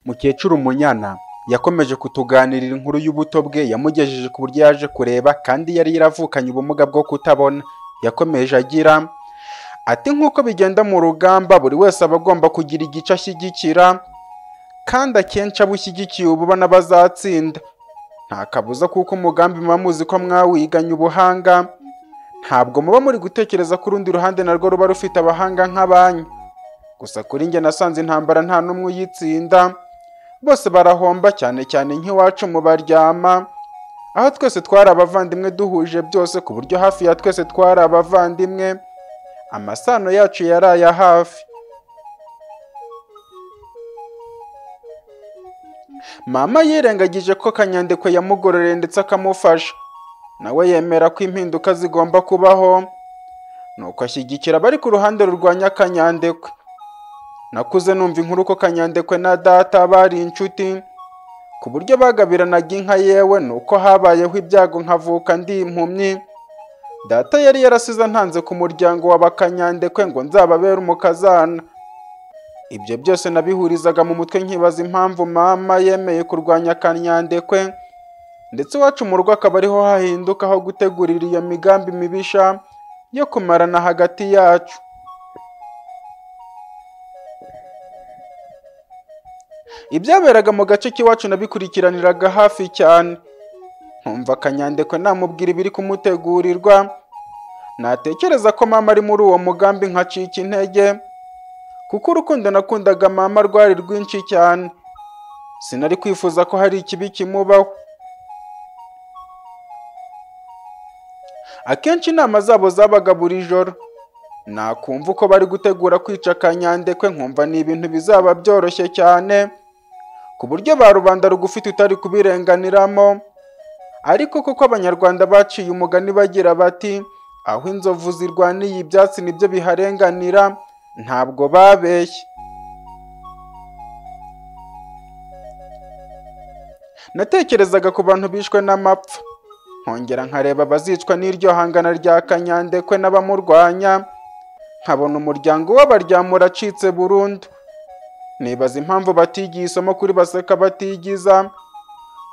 Mukecuru Munyana yakomeje kutuganirira inkuru y'ubuto bwe yamugejeje ku buryo yaje kureba kandi yari yaravukanye ubumuga bwo kutabona, yakomeje agira ati nk'uko bigenda mu rugamba buri wese aba agomba kugira igice ashyigikira kandi akenshi abo ushyigikiye uba ubona bazatsinda nta kabuza kuko umugambi muba muzi ko mwawiganye ubuhanga ntabwo muba muri gutekereza ko urundi ruhande narwo ruba rufite abahanga nk'abanyu gusa kuri njye nasanze intambara nta n'umwe uyitsinda bose barahomba cyane cyane nk'iwacu mu baryama aho twese twari abavandimwe duhuje byose ku buryo hafi ya twese twari abavandimwe amasano yacu yari aya hafi mama yirengagije ko kanyandekwe yamugororeye ndetse akamufasha nawe yemera ko impinduka zigomba kubaho nuko ashyigikira abari ku ruhande rurwanya kanyandekwe nakuze numva inkuru ko kanyandekwe na data bari inshuti ku buryo bagabiranaga inka yewe nuko habayeho ibyago nkavuka ndi impumyi data yari yarasize antanze ku muryango wa bakanyandekwe ngo nzababere umukazana ibyo byose nabihurizaga mu mutwe nkibaza impamvu mama yemeye kurwanya kanyandekwe ndetse iwacu mu rugo akaba ariho hahinduka aho gutegurira iyo migambi mibisha yo kumarana hagati yacu ibyaberaga mu gace k'iwacu nabikurikiraniraga hafi cyane nkumva akanyandekwe namubwira ibiri kumutegurirwa natekereza ko mama ari muri uwo mugambi nkacika intege kuko urukundo nakundaga mama rwari rwinshi cyane sinari kwifuza ko hari ikibi kimubaho akenshi inama zabo zabaga buri joro nakumva uko bari gutegura kwica kanyandekwe nkumva ni ibintu bizaba byoroshye cyane ku buryo ba rubanda rugufite utari kubirenganiramo ariko kuko abanyarwanda baciye umugani bagira bati aho inzovu zirwaniye ibyatsi nibyo biharenganira ntabwo babeshye natekerezaga ku bantu bishwe n'amapfa nkongera nkareba abazicwa n'iryo hangana rya kanyandekwe n'abamurwanya nkabona umuryango w'abaryamura acitse burundu nibaza impamvu batigiye isomo kuri baseka batigiza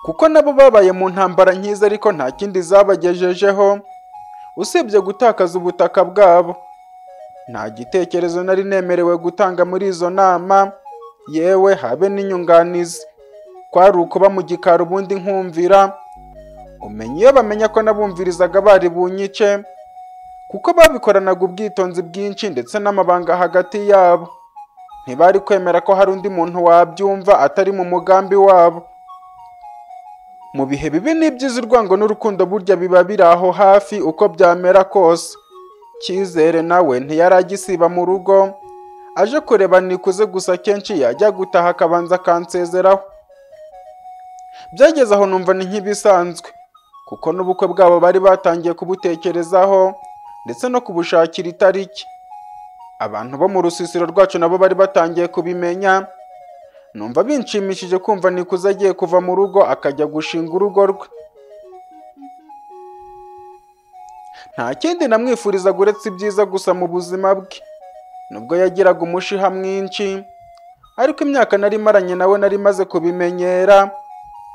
kuko nabo babaye mu ntambara nkiza ariko nta kindi zabagejejeho usibye gutakaza ubutaka bwabo nta gitekerezo nari nemerewe gutanga muri izo nama yewe habe n'inyunganizi kwari ukuba mu gikari ubundi nkumvira umenya iyo bamenya ko nabumvirizaga bari bunyice kuko babikoranaga ubwitonzi bwinshi ndetse n'amabanga hagati yabo ntibari kwemera ko hari undi muntu wabyumva atari mu mugambi wabo mu bihe bibi n'ibyiza urwango n'urukundo burya biba biri aho hafi uko byamera kose cyizere nawe ntiyari agisiba mu rugo aje kureba nikuze gusa kenshi yajya gutaha akabanza akansezeraho byageze aho numva ni nk'ibisanzwe kuko n'ubukwe bwabo bari batangiye kubutekerezaho ndetse no kubushakira itariki abantu bo mu rusisiro rwacu nabo bari batangiye kubimenya numva binshimishije kumva nikuze agiye kuva mu rugo akajya gushinga urugo rwe nta kindi namwifurizaga uretse ibyiza gusa mu buzima bwe nubwo yagiraga umushiha mwinshi ariko imyaka nari maranye nawe nari maze kubimenyera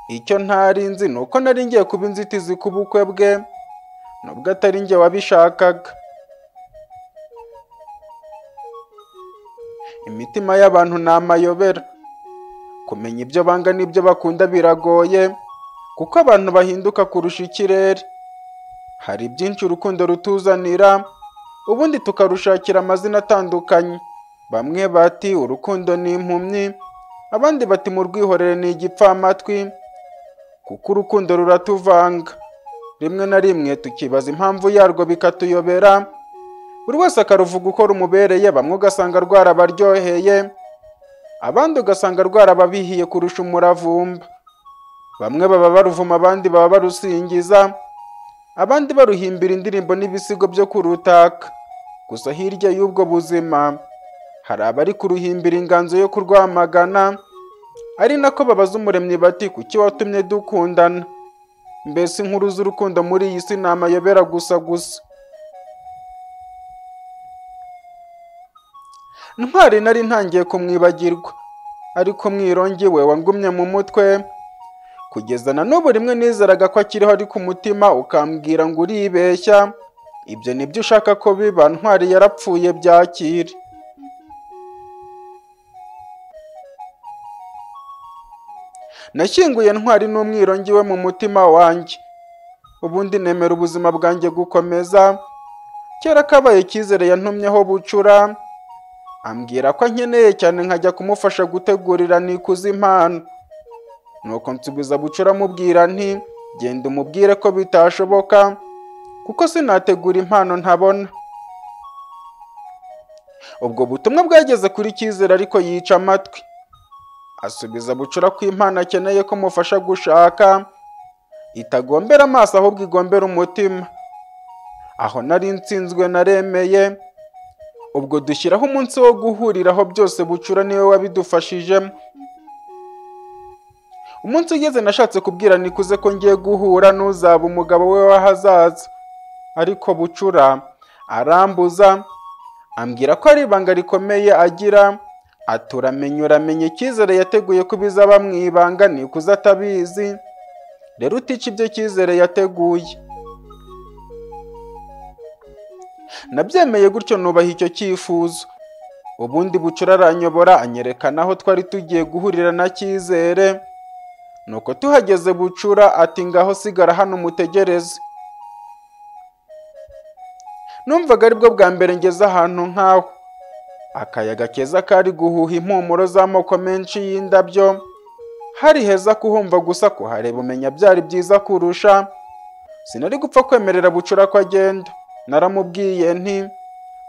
icyo ntari nzi ni uko nari ngiye kuba inzitizi ku bukwe bwe nubwo atari njye wabishakaga imitima y'abantu ni amayobera kumenya ibyo banga n'ibyo bakunda biragoye kuko abantu bahinduka kurusha ikirere hari byinshi urukundo rutuzanira ubundi tukarushakira amazina atandukanye bamwe bati urukundo ni impumyi abandi bati mu rwihorere ni igipfamatwi kuko urukundo ruratuvanga rimwe na rimwe tukibaza impamvu yarwo bikatuyobera buri wese akaruvuga uko rumubereye bamwe ugasanga rwarabaryoheye abandi ugasanga rwarababihiye kurusha umuravumba bamwe baba baruvuma abandi baba barusingiza abandi baruhimbira indirimbo n'ibisigo byo kurutaka gusa hirya y'ubwo buzima hari abari kuruhimbira inganzo yo kurwamagana ari nako babaza umuremyi bati kuki watumye dukundana mbese inkuru z'urukundo muri iyi si ni amayobera gusa gusa ntwari nari ntangiye kumwibagirwa ariko umwirongi we wangumye mu mutwe kugeza na n'ubu rimwe nizeraga ko akiriho ari ku mutima ukambwira ngo uribeshya ibyo nibyo ushaka ko biba ntwari yarapfuye byakire nashyinguye ntwari n'umwirongi we mu mutima wanjye ubundi nemera ubuzima bwanjye gukomeza kera kabaye cyizere yantumyeho bucura ambwira ko ankeneye cyane nkajya kumufasha gutegurira nikuza impano nuko nsubiza bucura amubwira nti genda umubwire ko bitashoboka kuko sinategura impano ntabona ubwo butumwa bwageze kuri cyizere ariko yica amatwi asubiza bucura ko impano akeneye ko mufasha gushaka itagombera amaso ahubwo igombera umutima aho nari nsinzwe naremeye ubwo dushyiraho umunsi wo guhuriraho byose bucura niwe wabidufashijemo umunsi ugeze nashatse kubwira nikuze ko ngiye guhura n'uzaba umugabo we w'ahazaza ariko bucura arambuza ambwira ko ari ibanga rikomeye agira ati uramenye uramenye icyizere yateguye ko ibizaba mu ibanga nikuze atabizi rero utica ibyo cyizere yateguye nabyemeye gutyo nubaha icyo cyifuzo ubundi bucura aranyobora anyerekana aho twari tugiye guhurira na cyizere nuko tuhageze bucura ati ngaho sigara hano umutegereze numvaga aribwo bwa mbere ngeze ahantu nk'aho akayaga keza kari guhuha impumuro z'amoko menshi y'indabyo hari heza kuhumva gusa kuhareba umenya byari byiza kurusha sinari gupfa kwemerera bucura ko agenda naramubwiye nti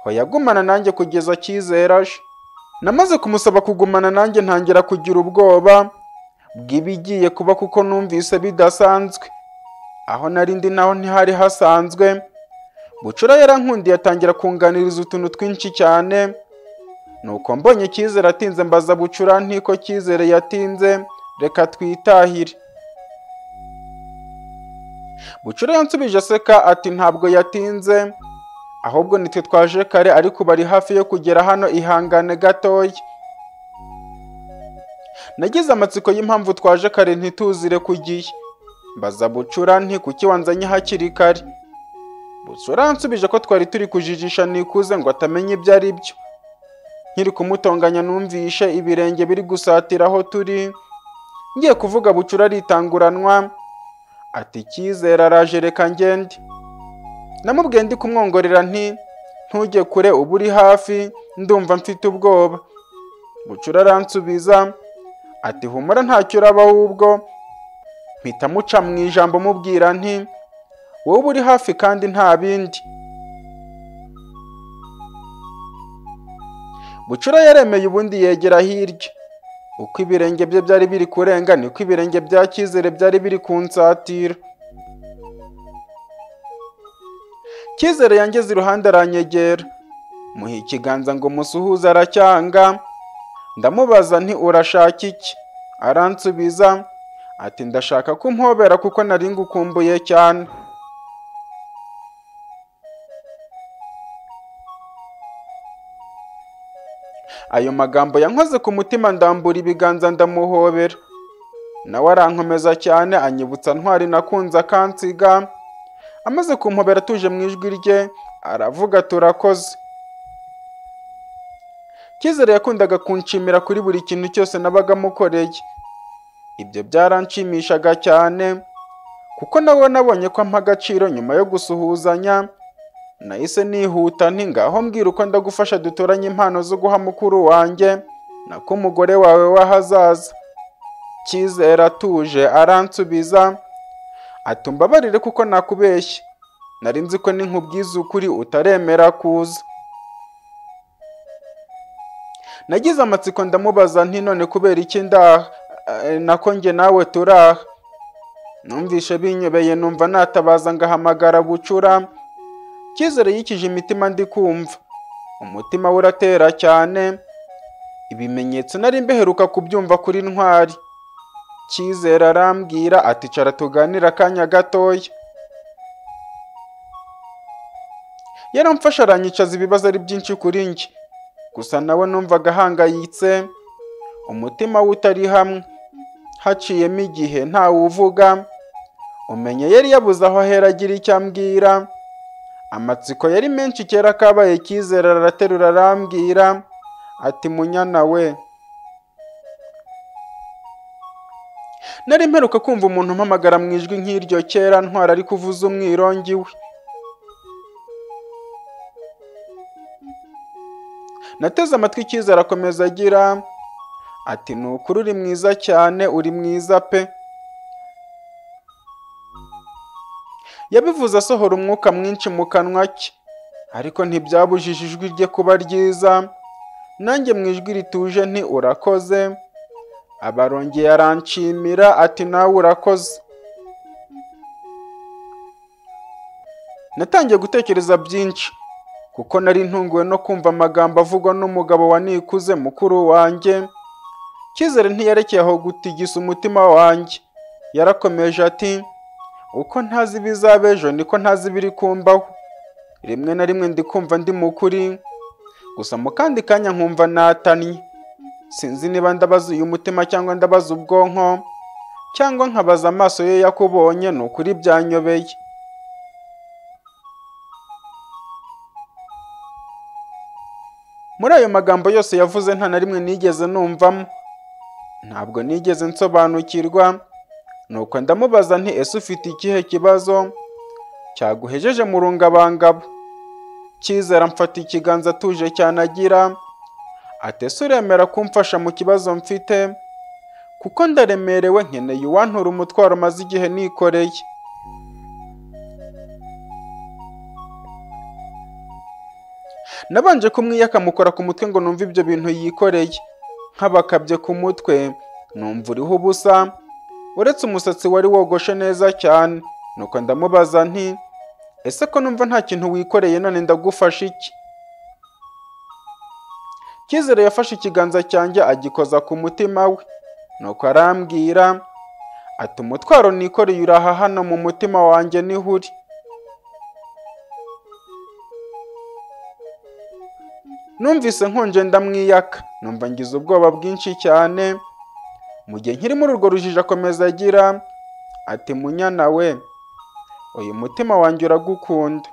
hoya gumana nanjye kugeza cyizera aje namaze kumusaba kugumana nanjye ntangira kugira ubwoba bw'ibigiye kuba kuko numvise bidasanzwe aho nari ndi naho ntihari hasanzwe bucura yarankundiye atangira kunganiriza utuntu twinshi cyane nuko mbonye cyizere atinze mbaza bucura ntiko cyizere yatinze reka twitahire bucura yansubije aseka ati ntabwo yatinze ahubwo nitwe twaje kare ariko bari hafi yo kugera hano ihangane gatoya nagize amatsiko y'impamvu twaje kare ntituzire ku gihe mbaza bucura nti kuki wanzanye hakiri kare bucura yansubije ko twari turi kujijisha nikuze ngo atamenya ibyo ari byo nkiri kumutonganya numvishe ibirenge biri gusatira aho turi ngiye kuvuga bucura aritanguranwa ati cyizere araje reka ngende namubwiye ndi kumwongorera nti ntujye kure uba uri hafi ndumva mfite ubwoba bucura aransubiza ati humura ntacyo uraba ahubwo mpita muca mu ijambo mubwira nti wowe uba uri hafi kandi nta bindi bucura yaremeye ubundi yegera hirya uko ibirenge bye byari biri kurenga niko ibirenge bya cyizere byari biri kunsatira cyizere yangeze iruhande aranyegera muha ikiganza ngo musuhuze aracyanga ndamubaza nti urashaka iki aransubiza ati ndashaka kumpobera kuko nari ngukumbuye cyane ayo magambo yankoze ku mutima ndambura ibiganza ndamuhobera nawe arankomeza cyane anyibutsa ntwari nakunze akansiga amaze kumpobera atuje mu ijwi rye aravuga turakoze cyizere yakundaga kunshimira kuri buri kintu cyose nabaga mukoreye ibyo byaranshimishaga cyane kuko nawe nabonye ko ampa agaciro nyuma yo gusuhuzanya nahise nihuta nti ngaho mbwira uko ndagufasha dutoranye impano zo guha mukuru wanjye nako umugore wawe w'ahazaza cyizere atuje aransubiza atumbabarire kuko nakubeshye nari nzi ko ninkubwiza ukuri utaremera kuza nagize amatsiko ndamubaza nti none kubera iki ndaha Eh, nako njye nawe turaha numvishe binyobeye numva natabaza ngahamagara bucura cyizere yikije imitima ndi kumva umutima we uratera cyane ibimenyetso nari mbeheruka kubyumva kuri ntwari cyizere arambwira ati cara tuganira akanya gatoya yaramfasha aranyicaza ibibazo ari byinshi kuri njye gusa nawe numvaga ahangayitse umutima we utari hamwe haciyemo igihe ntawuvuga umenye yari yabuze aho ahera agira icyo ambwira amatsiko yari menshi kera kabaye cyizere araterura arambwira ati munyana we nari mperuka kumva umuntu umpamagara mu ijwi nk'iryo kera ntwara ari kuvuza umwirongi we nateze amatwi icyizere akomeza agira ati ni ukuri uri mwiza cyane uri mwiza pe yabivuze asohora umwuka mwinshi mu kanwa ke ariko ntibyabujije ijwi rye kuba ryiza nanjye mu ijwi rituje nti urakoze abarongeye aranshimira ati nawe urakoze natangiye gutekereza byinshi kuko nari ntunguwe no kumva amagambo avugwa n'umugabo wa nikuze mukuru wanjye cyizere ntiyerekeye aho gutigisa umutima wanjye yarakomeje ati uko ntazi ibizaba ejo niko ntazi ibiri kumbaho rimwe na rimwe ndi kumva ndi mukuri gusa mu kandi kanya nkumva natanye sinzi niba ndabaza uyu mutima cyangwa ndabaza ubwonko cyangwa nkabaza amaso ye yakubonye ni ukuri byanyobeye muri ayo magambo yose yavuze nta na rimwe nigeze numvamo ntabwo nigeze nsobanukirwa nuko ndamubaza nti ese ufite ikihe kibazo cyaguhejeje mu rungabangabo cyizera mfata ikiganza atuje cyane agira ati ese uremera kumfasha mu kibazo mfite kuko ndaremerewe nkeneye uwantura umutwaro maze igihe nikoreye nabanje kumwiyaka mukora ku mutwe ngo numve ibyo bintu yikoreye nk'abakabye ku mutwe numva uriho ubusa uretse umusatsi wari wogoshe neza cyane nuko ndamubaza nti ese ko numva nta kintu wikoreye none ndagufasha iki cyizere yafashe ikiganza cyanjye agikoza ku mutima we nuko arambwira ati umutwaro nikoreye uraha hano mu mutima wanjye niho uri numvise nkonje ndamwiyaka numva ngize ubwoba bwinshi cyane mu gihe nkiri muri urwo rujijo akomeza agira ati munyana we uyu mutima wanjye uragukunda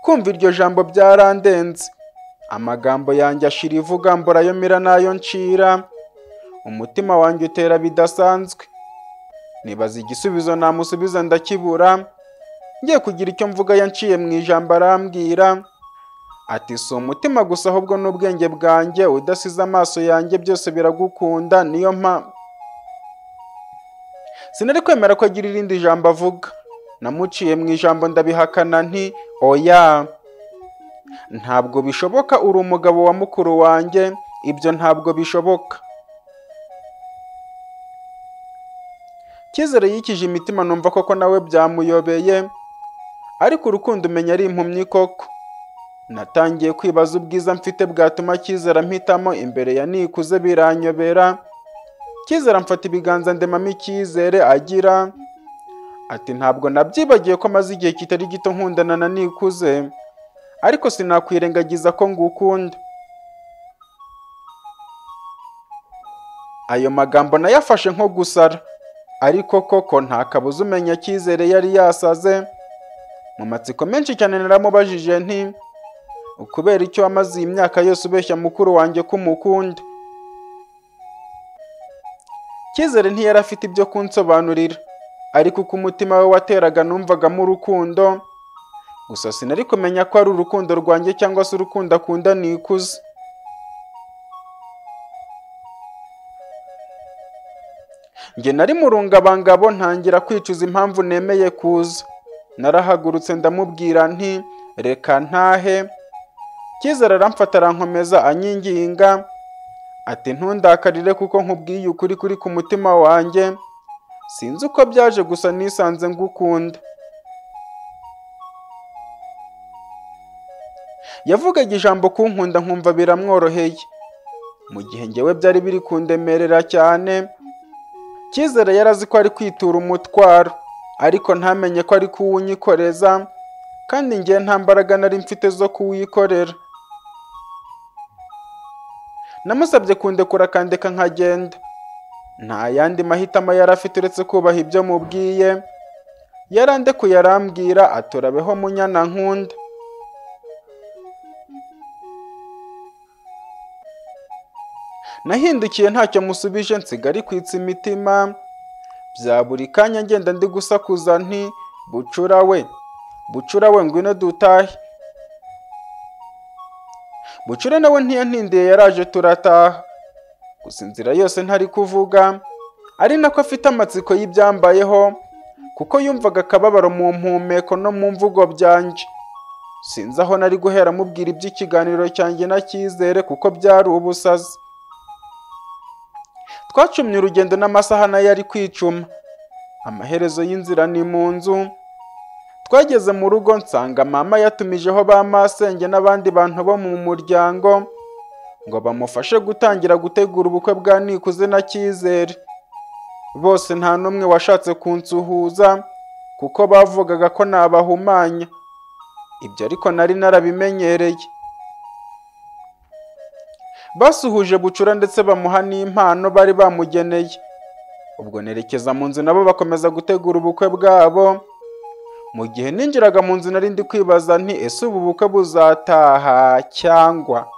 kumva iryo jambo byarandenze amagambo yanjye ashira ivuga mbura ayo mira n'ayo ncira umutima wanjye utera bidasanzwe nibaza igisubizo namusubiza ndakibura ngiye kugira icyo mvuga yanciye mu ijambo arambwira ati si umutima gusa ahubwo n'ubwenge bwanjye udasize amaso yanjye byose biragukunda niyo mpa sinari kwemera ko agira irindi jambo avuga namuciye mu ijambo ndabihakana nti oya ntabwo bishoboka uri umugabo wa mukuru wanjye ibyo ntabwo bishoboka cyizere yikije imitima numva koko nawe byamuyobeye ariko urukundo umenya ari impumyi koko natangiye kwibaza ubwiza mfite bwatuma cyizere mpitamo imbere ya nikuze biranyobera cyizere amfata ibiganza ndemamo icyizere agira ati ntabwo nabyibagiye ko maze igihe kitari gito nkundana na nikuze ariko sinakwirengagiza ko ngukunda ayo magambo nayafashe nko gusara ariko koko nta kabuza umenya cyizere yari yasaze mu matsiko menshi cyane naramubajije nti ukubera icyo wamaze iyi myaka yose ubeshya mukuru wanjye ko umukunda cyizere ntiyari afite ibyo kunsobanurira ariko uko umutima we wateraga numvagamo urukundo gusa sinari kumenya ko ari urukundo rwanjye cyangwa se urukundo akunda nikuze njye nari mu rungabangabo ntangira kwicuza impamvu nemeye kuza narahagurutse ndamubwira nti reka ntahe cyizere aramfata arankomeza anyinginga ati ntundakarire kuko nkubwiye ukuri kuri ku mutima wanjye sinzi uko byaje gusa nisanze ngukunda yavugaga ijambo kunkunda nkumva biramworoheye mu gihe ngewe byari biri kundemerera cyane cyizere yari azi ko ari kwitura umutwaro ariko ntamenye ko ari kuwunyikoreza kandi ngewe nta mbaraga nari mfite zo kuwikorera namusabye kundekura akandeka nkagenda nta yandi mahitamo yari afite uretse kubaha ibyo mubwiye yarandekuye arambwira aturabeho munyana nkunda nahindukiye ntacyo musubije nsigari kwitsa imitima bya buri kanya ngenda ndi gusakuza nti bucura we bucura we ngwino dutahe bucura nawe ntiyantindiye yaraje turataha gusa inzira yose ntari kuvuga ari nako afite amatsiko y'ibyambayeho kuko yumvaga akababaro mu mpumeko no mu mvugo byanjye sinzi aho nari guhera amubwira iby'ikiganiro cyanjye na cyizere kuko byari ubusazi twacumye urugendo n'amasaha nayo ari kwicuma amaherezo y'inzira ni mu nzu twageze mu rugo nsanga mama yatumijeho ba masenge n'abandi bantu bo mu muryango ngo bamufashe gutangira gutegura ubukwe bwa nikuze na cyizere bose nta n'umwe washatse kunsuhuza kuko bavugaga ko nabahumanya ibyo ariko nari narabimenyereye basuhuje bucura ndetse bamuha n'impano bari bamugeneye ubwo nerekeza mu nzu nabo bakomeza gutegura ubukwe bwabo mu gihe ninjiraga mu nzu nari ndi kwibaza nti ese ubu bukwe buzataha cyangwa